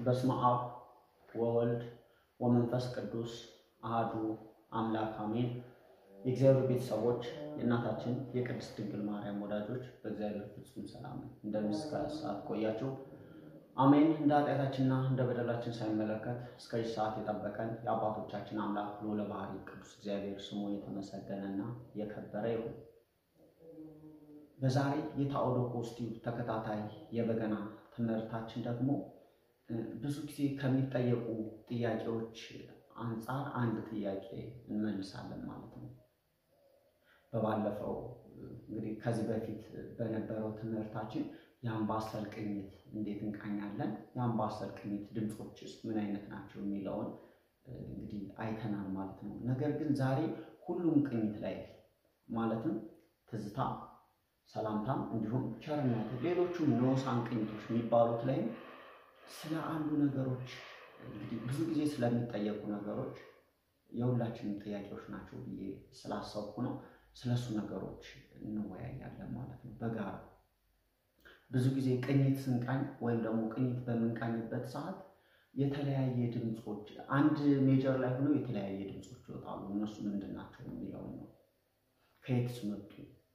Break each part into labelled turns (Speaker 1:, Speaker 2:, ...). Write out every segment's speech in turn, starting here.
Speaker 1: በስመ አብ ወወልድ ወመንፈስ ቅዱስ አሃዱ አምላክ አሜን። የእግዚአብሔር ቤተሰቦች የእናታችን የቅድስት ድንግል ማርያም ወዳጆች በእግዚአብሔር ፍጹም ሰላም እንደምን እስከ ሰዓት ቆያችሁ? አሜን። እንደ ኃጢአታችንና እንደ በደላችን ሳይመለከት እስከዚህ ሰዓት የጠበቀን የአባቶቻችን አምላክ ልዑለ ባሕርይ ቅዱስ እግዚአብሔር ስሙ የተመሰገነና የከበረ ይሁን። በዛሬ የታኦዶኮስ ቲዩብ ተከታታይ የበገና ትምህርታችን ደግሞ ብዙ ጊዜ ከሚጠየቁ ጥያቄዎች አንጻር አንድ ጥያቄ እንመልሳለን ማለት ነው። በባለፈው እንግዲህ ከዚህ በፊት በነበረው ትምህርታችን የአምባሰል ቅኝት እንዴት እንቃኛለን፣ የአምባሰል ቅኝት ድምፆችስ ምን አይነት ናቸው የሚለውን እንግዲህ አይተናል ማለት ነው። ነገር ግን ዛሬ ሁሉም ቅኝት ላይ ማለትም ትዝታ፣ ሰላምታም እንዲሁም ቸርነት፣ ሌሎቹም ንዑሳን ቅኝቶች የሚባሉት ላይም ስለ አንዱ ነገሮች እንግዲህ ብዙ ጊዜ ስለሚጠየቁ ነገሮች የሁላችንም ጥያቄዎች ናቸው ብዬ ስላሰብኩ ነው። ስለሱ ነገሮች እንወያያለን ማለት ነው በጋራ ብዙ ጊዜ ቅኝት ስንቃኝ ወይም ደግሞ ቅኝት በምንቃኝበት ሰዓት የተለያየ ድምፆች አንድ ሜጀር ላይ ሆነው የተለያየ ድምፆች ይወጣሉ። እነሱ ምንድን ናቸው የሚለውን ነው። ከየትስ መጡ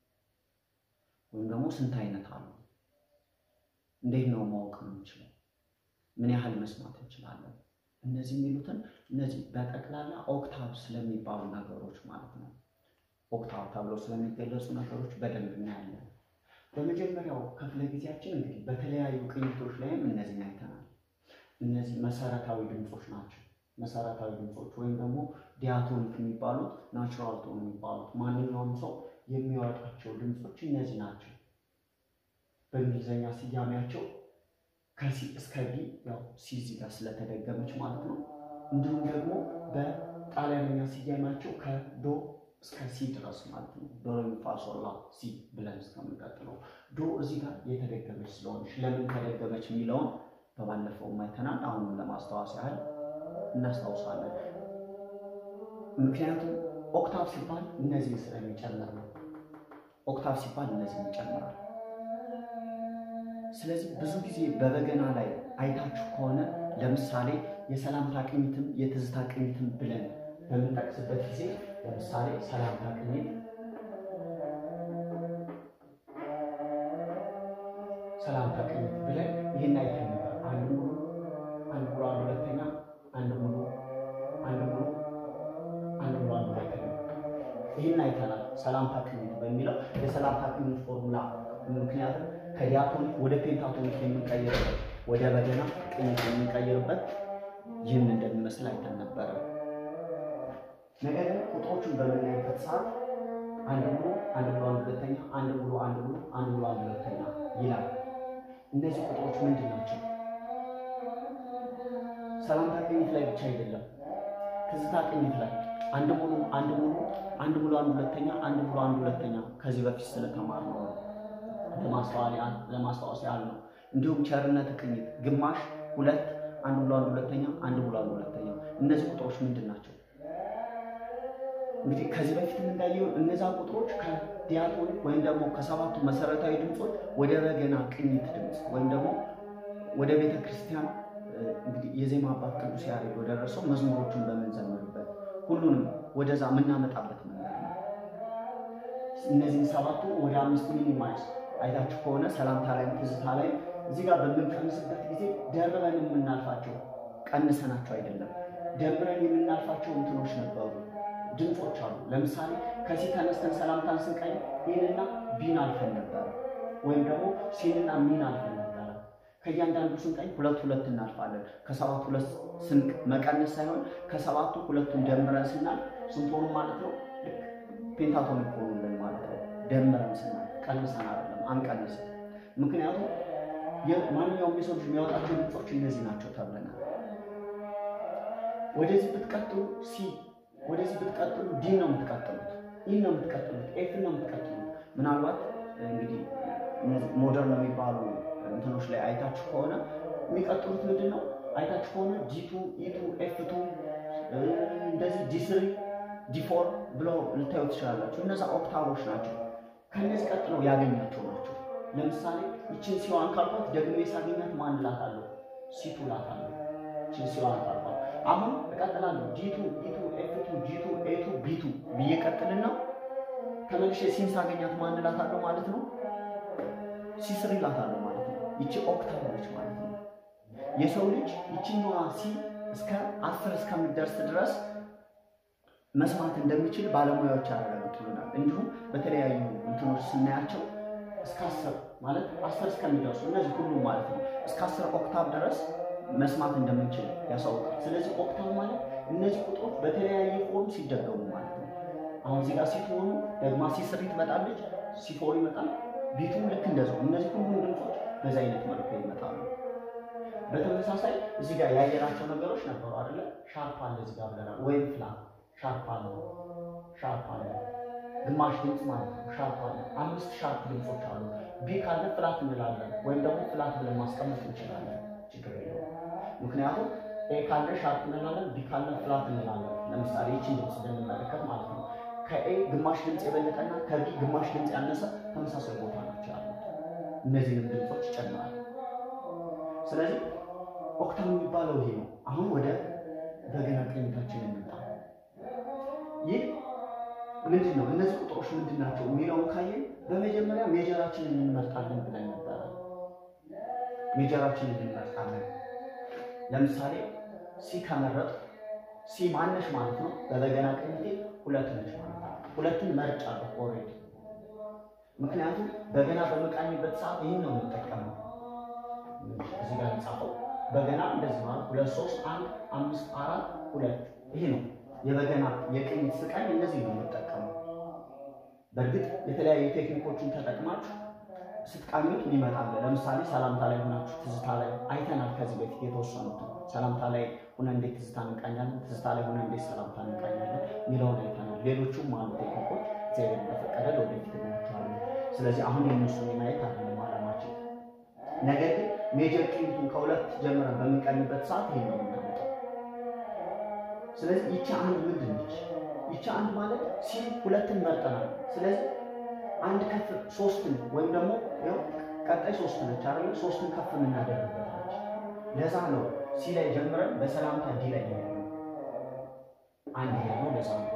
Speaker 1: ወይም ደግሞ ስንት አይነት አሉ? እንዴት ነው ማወቅ የምንችለው? ምን ያህል መስማት እንችላለን? እነዚህ የሚሉትን እነዚህ በጠቅላላ ኦክታቭ ስለሚባሉ ነገሮች ማለት ነው። ኦክታቭ ተብለው ስለሚገለጹ ነገሮች በደንብ እናያለን። በመጀመሪያው ክፍለ ጊዜያችን እንግዲህ በተለያዩ ቅኝቶች ላይም እነዚህን አይተናል። እነዚህ መሰረታዊ ድምፆች ናቸው። መሰረታዊ ድምፆች ወይም ደግሞ ዲያቶኒክ የሚባሉት ናቹራል ቶን የሚባሉት ማንኛውም ሰው የሚያወጣቸው ድምፆች እነዚህ ናቸው። በእንግሊዝኛ ስያሜያቸው ከሲ እስከ ቢ ያው ሲ እዚህ ጋር ስለተደገመች ማለት ነው። እንዲሁም ደግሞ በጣሊያንኛ ስያሜያቸው ከዶ እስከ ሲ ድረስ ማለት ነው። ዶ ሬ ሚ ፋ ሶል ላ ሲ ብለን እስከምንቀጥለው ዶ እዚህ ጋር የተደገመች ስለሆነች ለምን ተደገመች የሚለውን በባለፈው አይተናል። አሁንም ለማስታወስ ያህል እናስታውሳለን። ምክንያቱም ኦክታቭ ሲባል እነዚህ ስለሚጨምር ነው። ኦክታቭ ሲባል እነዚህ ይጨምራል። ስለዚህ ብዙ ጊዜ በበገና ላይ አይታችሁ ከሆነ ለምሳሌ የሰላምታ ቅኝትም የትዝታ ቅኝትም ብለን በምንጠቅስበት ጊዜ ለምሳሌ ሰላምታ ቅኝት ሰላምታ ቅኝት ብለን ይህን አይተን ነበር። አንድ ሙሉ አንድ ሙሉ አንድ ሁለተኛ አንድ ሙሉ አንድ ሙሉ አንድ ሙሉ አንድ ሁለተኛ ይህን አይተናል። ሰላምታ ቅኝት በሚለው የሰላምታ ቅኝት ፎርሙላ ምክንያቱም ከዲያቶኒክ ወደ ፔንታቶኒክ የምንቀይርበት ወደ በገና ቅኝት የምንቀይርበት ይህን እንደሚመስል አይተን ነበረ። ነገር ግን ቁጥሮቹን በምናይበት ሰዓት አንድ ሙሉ አንድ ሙሉ አንድ ሁለተኛ አንድ ሙሉ አንድ ሙሉ አንድ ሙሉ አንድ ሁለተኛ ይላል። እነዚህ ቁጥሮች ምንድን ናቸው? ሰላምታ ቅኝት ላይ ብቻ አይደለም፣ ትዝታ ቅኝት ላይ አንድ ሙሉ አንድ ሙሉ አንድ ሙሉ አንድ ሁለተኛ አንድ ሙሉ አንድ ሁለተኛ ከዚህ በፊት ስለተማርነው ነው ለማስታወስ ያህል ነው። እንዲሁም ቸርነት ቅኝት ግማሽ ሁለት አንድ ሙሉ አንድ ሁለተኛ አንድ ሙሉ አንድ ሁለተኛ እነዚህ ቁጥሮች ምንድን ናቸው? እንግዲህ ከዚህ በፊት እንዳየው እነዛ ቁጥሮች ከዲያቶኒክ ወይም ደግሞ ከሰባቱ መሰረታዊ ድምፆች ወደ በገና ቅኝት ድምፅ ወይም ደግሞ ወደ ቤተ ክርስቲያን እንግዲህ የዜማ አባት ቅዱስ ያሬድ ወደረሰው መዝሙሮቹን በምንዘምርበት ሁሉንም ወደዛ የምናመጣበት መንገድ ነው። እነዚህን ሰባቱ ወደ አምስት ሚኒማይዝ አይታችሁ ከሆነ ሰላምታ ላይ ትዝታ ላይ እዚህ ጋር በምንቀንስበት ጊዜ ደርበን የምናልፋቸው ቀንሰናቸው አይደለም፣ ደምረን የምናልፋቸው እንትኖች ነበሩ ድምፆች አሉ። ለምሳሌ ከዚህ ተነስተን ሰላምታን ስንቀኝ ይህንና ቢን አልፈን ነበረ፣ ወይም ደግሞ ሲንና ሚን አልፈን ነበረ። ከእያንዳንዱ ስንቀኝ ሁለት ሁለት እናልፋለን። ከሰባቱ ሁለት ስንቅ መቀነስ ሳይሆን ከሰባቱ ሁለቱን ደምረን ስናል ስንት ሆኑ ማለት ነው? ልክ ፔንታቶኒክ ሆኑልን ማለት ነው። ደምረን ስናል ቀንሰን አይደለም፣ አንቀንስም። ምክንያቱም ማንኛውም የሰው ልጅ የሚያወጣቸው ድምፆች እነዚህ ናቸው ተብለናል። ወደዚህ ብትቀጥሉ ሲ ወደዚህ ብትቀጥሉ ዲ ነው የምትቀጥሉት፣ ኢ ነው የምትቀጥሉት፣ ኤፍ ነው የምትቀጥሉት። ምናልባት እንግዲህ ሞደርን የሚባሉ እንትኖች ላይ አይታችሁ ከሆነ የሚቀጥሉት ምንድን ነው? አይታችሁ ከሆነ ዲቱ፣ ኢቱ፣ ኤፍቱ እንደዚህ ዲስሪ፣ ዲፎር ብለው ልታዩ ትችላላችሁ። እነዛ ኦክታቮች ናቸው። ከእነዚህ ቀጥለው ያገኛቸው ናቸው። ለምሳሌ ይችን ሲዋን ካልኳት ደግሞ የሳገኛት ማን እላታለሁ? ሲቱ እላታለሁ። ሲዋን ጠርባ አሁን እቀጥላለሁ። ጂቱ ኢቱ ኤፍቱ ጂቱ ኤቱ ቢቱ ብዬ ቀጥልና ተመልሼ ሲን ሳገኛት ማን እላታለሁ ማለት ነው? ሲስሪ እላታለሁ ማለት ነው። ይቺ ኦክታቭ ነች ማለት ነው። የሰው ልጅ ይችኛዋ ሲ እስከ አስር እስከምደርስ ድረስ መስማት እንደሚችል ባለሙያዎች ያረጋግጡልናል። እንዲሁም በተለያዩ እንትኖች ስናያቸው እስከ አስር ማለት አስር እስከሚደርሱ እነዚህ ሁሉም ማለት ነው እስከ አስር ኦክታቭ ድረስ መስማት እንደምንችል ያሳውቃል። ስለዚህ ኦክታቭ ማለት እነዚህ ቁጥሮች በተለያየ ፎርም ሲደገሙ ማለት ነው። አሁን እዚህ ጋር ሲትሆኑ ደግማ ሲስሪ ትመጣለች፣ ሲፎር ይመጣል፣ ቢቱም ልክ እንደዛው። እነዚህ ሁሉም ድምፆች በዚህ አይነት መልኩ ይመጣሉ። በተመሳሳይ እዚህ ጋር ያየናቸው ነገሮች ነበሩ አይደለ? ሻርፕ አለ እዚህ ጋር ብለናል። ወይም ፍላት ሻርፕ አለ፣ ሻርፕ አለ፣ ግማሽ ድምፅ ማለት ነው። ሻርፕ አለ። አምስት ሻርፕ ድምፆች አሉ። ቢ ካለ ፍላት እንላለን፣ ወይም ደግሞ ፍላት ብለን ማስቀመጥ እንችላለን። ችግር የለውም። ምክንያቱም ኤ ካለ ሻርፕ እንላለን፣ ቢ ካለ ፍላት እንላለን። ለምሳሌ ይችን ድምፅ ብንመለከት ማለት ነው ከኤ ግማሽ ድምፅ የበለጠና ከቢ ግማሽ ድምፅ ያነሰ ተመሳሳይ ቦታ ናቸው ያሉት። እነዚህንም ድምፆች ይጨምራል። ስለዚህ ኦክታቭ የሚባለው ይሄ ነው። አሁን ወደ በገና ቅኝታችን እንምጣ። ይህ ምንድን ነው? እነዚህ ቁጥሮች ምንድን ናቸው የሚለውን ካየን በመጀመሪያ ሜጀራችንን እንመርጣለን ብለን ነበረ። ሜጀራችንን እንመርጣለን። ለምሳሌ ሲ ከመረጥ ሲ ማነሽ ማለት ነው። በበገና ቅኝቴ ሁለት ነች ማለት ነው። ሁለቱን መርጫለሁ ኦልሬዲ። ምክንያቱም በገና በመቃኝበት ሰዓት ይህን ነው የምጠቀመው። እዚህ ጋር የተጻፈው በገና እንደዚህ ማለት ሁለት ሶስት አንድ አምስት አራት ሁለት ይሄ ነው የበገና የቅኝት ስቃይ እነዚህ ነው የምጠቀመው። በእርግጥ የተለያዩ ቴክኒኮችን ተጠቅማችሁ ስትቃኙት ይመጣል። ለምሳሌ ሰላምታ ላይ ሆናችሁ ትዝታ ላይ አይተናል። ከዚህ በፊት የተወሰኑት ሰላምታ ላይ ሆነ እንዴት ትዝታ እንቃኛለን፣ ትዝታ ላይ ሆነ እንዴት ሰላምታ እንቃኛለን የሚለውን አይተናል። ሌሎቹም አሉ ቴክኒኮች እግዚአብሔር እንደፈቀደ ወደፊት እናያቸዋለን። ስለዚህ አሁን የእነሱን የማየት አይደለም አላማችን። ነገር ግን ሜጀር ቅኝቱን ከሁለት ጀምረን በምንቀኝበት ሰዓት ይሄ ነው የምናመጣው። ስለዚህ ይቺ አንድ ምንድን ነች? ይቺ አንድ ማለት ሲ ሁለትን መርጠናል። ስለዚህ አንድ ከፍ ሶስትን ወይም ደግሞ ያው ቀጣይ ሶስት ነች አይደል? ሶስትን ከፍ የምናደርግበት ነች። ለዛ ነው ሲ ላይ ጀምረን በሰላምታ ዲ ላይ ያለው አንድ ይሄ ነው። ለዛ ነው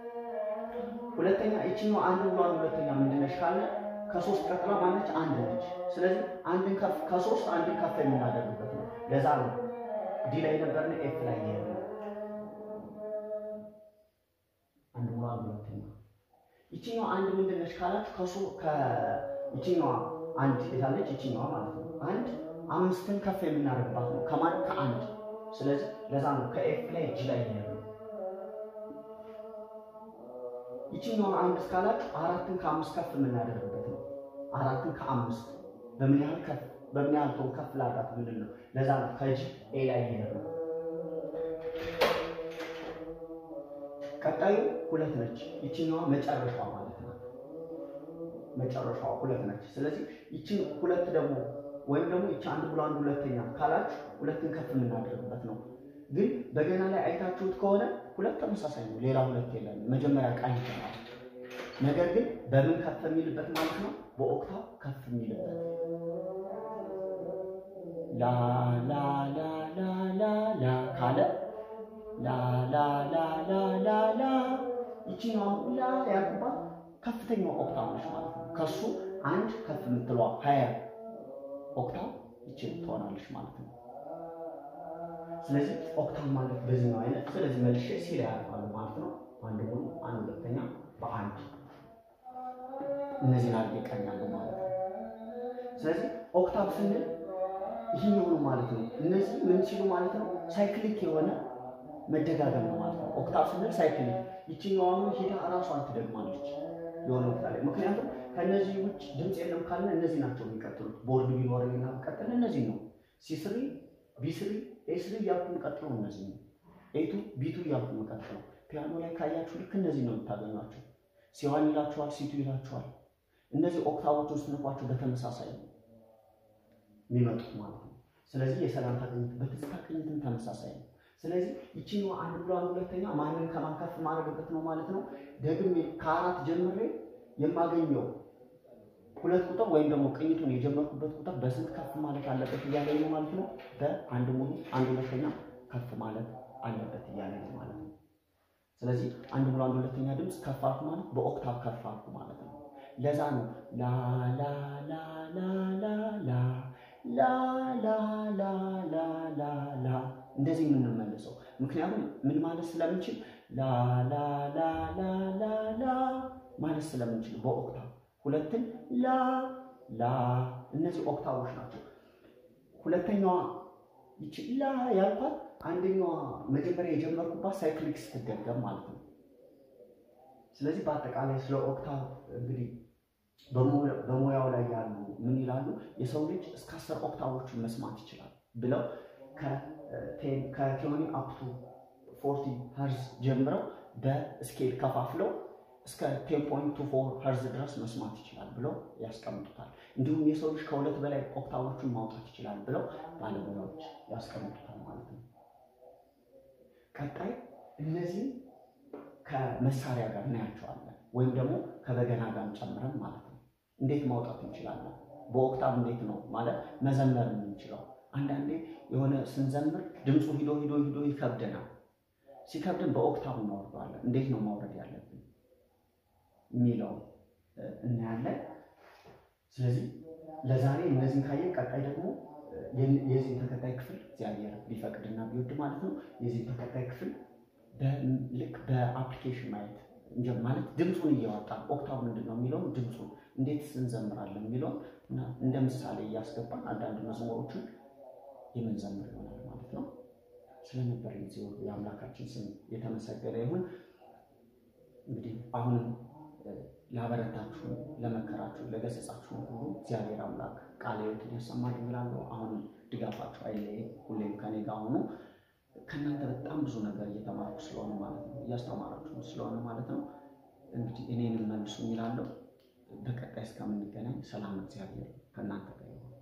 Speaker 1: ሁለተኛ ይችኛው አንድ ብሏን ሁለተኛ ምንድን ነች ካለ ከሶስት ቀጥላ ማነች? አንድ ነች። ስለዚህ አንድን ከፍ ከሶስት አንድን ከፍ የምናደርግበት ነው። ለዛ ነው ዲ ላይ ነበርን ኤፍ ላይ ያለው አንድ ብሏን ሁለተኛ ይችኛዋ አንድ ምንድን ነች ካላችሁ ከሱ ከይችኛዋ አንድ የታለች ይችኛዋ ማለት ነው። አንድ አምስትን ከፍ የምናደርግባት ነው ከማን ከአንድ። ስለዚህ ለዛ ነው ከኤፍ ላይ እጅ ላይ ያለው። ይችኛዋ አንድ እስካላችሁ አራትን ከአምስት ከፍ የምናደርግበት ነው። አራትን ከአምስት በምን ያህል ከፍ በምን ያህል ቶን ከፍ ላድርጋት ምንድን ነው። ለዛ ነው ከእጅ ኤ ላይ ያለው። ቀጣዩ ሁለት ነች። ይችኛዋ መጨረሻዋ ማለት ነው። መጨረሻዋ ሁለት ነች። ስለዚህ ይችን ሁለት ደግሞ ወይም ደግሞ ይቺ አንድ ብሎ አንድ ሁለተኛ ካላችሁ ሁለትን ከፍ የምናደርግበት ነው። ግን በገና ላይ አይታችሁት ከሆነ ሁለት ተመሳሳይ ነው። ሌላ ሁለት የለም። መጀመሪያ ቃኝ ይሆናል። ነገር ግን በምን ከፍ የሚልበት ማለት ነው? በኦክታቭ ከፍ የሚልበት ላ ላ ላ ላ ላ ላ ካለ ላ ላ ላ ላ ላ ላ ይችኛዋ ላ ያልኩባት ከፍተኛው ኦክታቭ ነች ማለት ነው። ከሱ አንድ ከፍ የምትለዋ ሀያ ኦክታቭ ይችል ትሆናለች ማለት ነው። ስለዚህ ኦክታቭ ማለት በዚህ ነው አይነት። ስለዚህ መልሼ ሲላ ያልፋሉ ማለት ነው። አንድ ሙሉ፣ አንድ ሁለተኛ በአንድ እነዚህን አድርጌ እቀኛለሁ ማለት ነው። ስለዚህ ኦክታቭ ስንል ይህኛው ነው ማለት ነው። እነዚህ ምን ሲሉ ማለት ነው? ሳይክሊክ የሆነ መደጋገም ነው ማለት ነው። ኦክታቭ ስንል ሳይክሊክ ይችኛዋኑ ሂዳ እራሷን ትደግማለች የሆነ ወቅት ላይ ምክንያቱም ከእነዚህ ውጭ ድምፅ የለም ካልን እነዚህ ናቸው የሚቀጥሉት። ቦርድ ቢኖር ና ቀጥል እነዚህ ነው ሲስሪ ቢስሪ ኤስሪ እያልኩ የምቀጥለው እነዚህ ነው። ኤቱ ቢቱ እያልኩ የምቀጥለው ፒያኖ ላይ ካያችሁ ልክ እነዚህ ነው የምታገኟቸው። ሲዋን ይላችኋል፣ ሲቱ ይላችኋል። እነዚህ ኦክታቮችን ስትነኳቸው በተመሳሳይ ነው የሚመጡት ማለት ነው። ስለዚህ የሰላምታ ቅኝት በትዝታ ቅኝትም ተመሳሳይ ነው። ስለዚህ ይችኛዋ አንድ ብሏን ሁለተኛ ማንን ከማን ከፍ ማድረግበት ነው ማለት ነው። ደግሜ ከአራት ጀምሬ የማገኘው ሁለት ቁጥር ወይም ደግሞ ቅኝቱን የጀመርኩበት ቁጥር በስንት ከፍ ማለት አለበት እያለ ነው ማለት ነው። በአንድ ሙሉ አንድ ሁለተኛ ከፍ ማለት አለበት እያለ ነው ማለት ነው። ስለዚህ አንድ ሙሉ አንድ ሁለተኛ ድምፅ ከፍ አልኩ ማለት በኦክታቭ ከፍ አልኩ ማለት ነው። ለዛ ነው ላ ላ ላ ላ ላ ላ ላ ላ ላ ላ ላ ላ እንደዚህ የምንመልሰው ምክንያቱም ምን ማለት ስለምንችል ላ ላ ላ ላ ላ ላ ማለት ስለምንችል በኦክታቭ ሁለትን ላ ላ እነዚህ ኦክታቮች ናቸው። ሁለተኛዋ ይቺ ላ ያልኳት አንደኛዋ መጀመሪያ የጀመርኩባት ሳይክሊክ ስትደገም ማለት ነው። ስለዚህ በአጠቃላይ ስለ ኦክታቭ እንግዲህ በሙያው ላይ ያሉ ምን ይላሉ? የሰው ልጅ እስከ አስር ኦክታቮችን መስማት ይችላል ብለው ከቴዎኒ አፕቱ ፎርቲ ሀርዝ ጀምረው በስኬል ከፋፍለው እስከ ቴን ፖይንት ቱ ፎር ሀርዝ ድረስ መስማት ይችላል ብለው ያስቀምጡታል። እንዲሁም የሰው ልጅ ከሁለት በላይ ኦክታቮችን ማውጣት ይችላል ብለው ባለሙያዎች ያስቀምጡታል ማለት ነው። ቀጣይ እነዚህ ከመሳሪያ ጋር እናያቸዋለን፣ ወይም ደግሞ ከበገና ጋር ጨምረን ማለት ነው። እንዴት ማውጣት እንችላለን? በኦክታቭ እንዴት ነው ማለት መዘመር የምንችለው? አንዳንዴ የሆነ ስንዘምር ድምፁ ሂዶ ሂዶ ሂዶ ይከብደናል። ሲከብድን በኦክታቭ እናወርደዋለን። እንዴት ነው ማውረድ ያለብን የሚለው እናያለን። ስለዚህ ለዛሬ እነዚህን ካየን ቀጣይ ደግሞ የዚህን ተከታይ ክፍል እግዚአብሔር ቢፈቅድና ቢወድ ማለት ነው የዚህን ተከታይ ክፍል ልክ በአፕሊኬሽን ማየት ማለት ድምፁን እያወጣ ኦክታቭ ምንድን ነው የሚለውን ድምፁን እንዴት እንዘምራለን የሚለውን እንደ ምሳሌ እያስገባን አንዳንድ መዝሙሮችን የምንዘምር ይሆናል ማለት ነው። ስለነበር ጊዜ የአምላካችን ስም የተመሰገነ ይሁን። እንግዲህ አሁንም ላበረታችሁ፣ ለመከራችሁ፣ ለገሰጻችሁ ሁሉ እግዚአብሔር አምላክ ቃለ ሕይወትን ያሰማል እላለሁ። አሁንም ድጋፋችሁ አይለይ፣ ሁሌም ከኔ ጋር ሆኑ። ከእናንተ በጣም ብዙ ነገር እየተማርኩ ስለሆነ ማለት ነው እያስተማራችሁ ስለሆነ ማለት ነው። እንግዲህ እኔንም መልሱ እላለሁ። በቀጣይ እስከምንገናኝ ሰላም እግዚአብሔር ከእናንተ ጋር ይሁን።